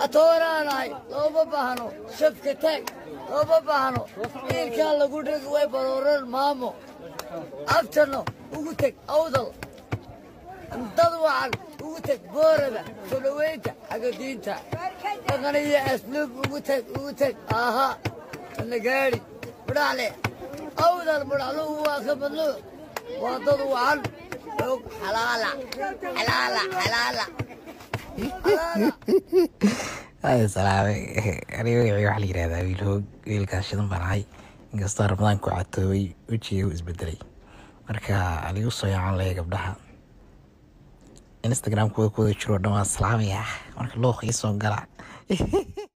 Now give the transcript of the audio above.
atooraanahay looma baahno shafka taag looma baahno ciilkaa lagu dhigi way barooran maamo abtano ugu teg awdal dad wacan ugu teg booraba soo dhoweynta xagga diinta dhaqaniyo asluub ugu teg ugu teg aha nagaadhi mudhaxle awdal mudhaxluhu waa ka madluuc waa dad wacan og xalaala xalaala xalaala Ay, salaame aniga magacayga waxaa la yidhahdaa wiil hoog wiilkaas shidan baan ahay inkastoo ramadaan ku catoobay wejiga u isbedelay marka aligu soo yaacan laya gabdhaha instagram kuwada kuwada jiro dhan waa salaamaya marka looq ii soo gala